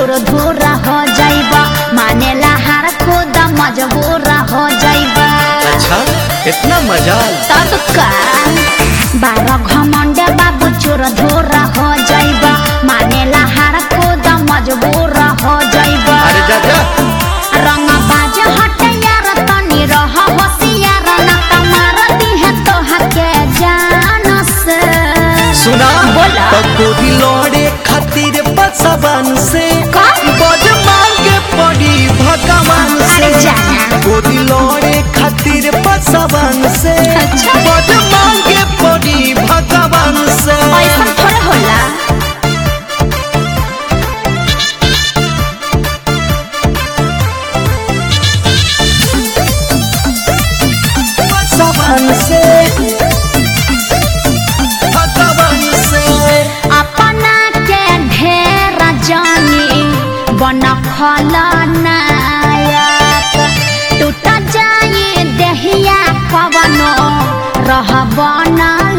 चूर धूर हो जाइबा मानेला हार खुद मजबूर हो जाइबा अच्छा इतना मजाल तब का बारह घमंडे बाबू चूर धूर हो जाइबा मानेला हार खुद मजबूर हो जाइबा अरे जा जा रंग बाज हट यार तनी रह होशियार न कमार दी है तो हके जान से सुना बोला। तो गोदी लौड़े खातिर पसवन से का? बज मांगे पड़ी भगवान से अरे जाना। गोदी लौड़े खातिर पसवन से अच्छा। बज मांगे पड़ी भगवान से ऐसा थोड़े होला पसवन से भगवान से अपना के ढेर जानी बन खलनायक टूट जाए देहिया कवनो रह बन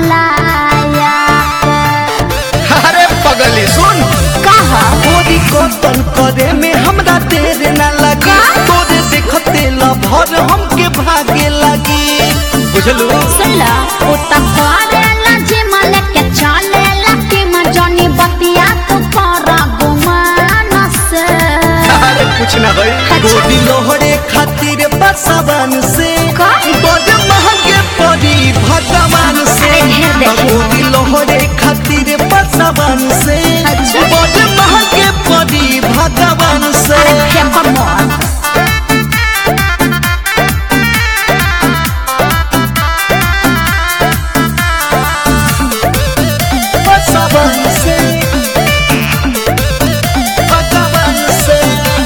लायक अरे पगली सुन कह गोरी कतल करे में हमरा देर न लगी का? तोरे देखते लभर हमके भागे लगी बुझलू सुनला उत करेला जिमल के चलेला कि मजनी बतिया तू कर गुमान से अरे कुछ ना भाई अच्छा। गोदी लोहरे खातिर बसवन से का? बड़ महंगे पड़ी भगवान से अरे ढेर देखी। गोदी लोहरे खातिर बसवन से अच्छा। बड़ महंगे पड़ी भगवान से अरे फेंको मोर बसवन से भगवान से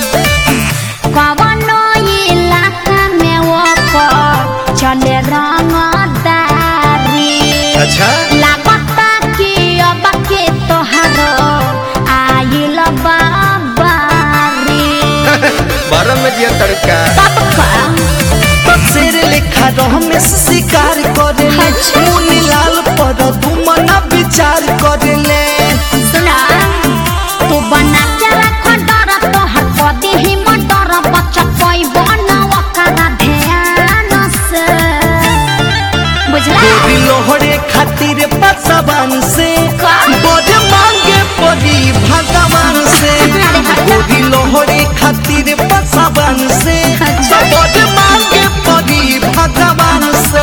कवनो इलाका में ओकर चले रंगदारी अच्छा लागता कि अब के तोहारो आइल बाबारी बारह में दिया तड़का तब का शेर लेखा रमेश शिकार करे अच्छा। मुनी लाल पर दुमना विचार करे ले सुना तू बना के रख डर तोहर पति ही मटर बच्चा कोई बनावा करा ध्यान से बुझला गोरी लोहरे खातिर पसवान से का? बड़े मांगे पड़ी भगवान से अरे हट। गोरी लोहरे खातिर पसवान से अच्छा। बड़े मांगे पड़ी भगवान से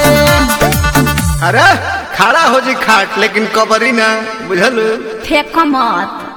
अरे खड़ा हो जी खाट लेकिन कबरी ना बुझलू फेंक मत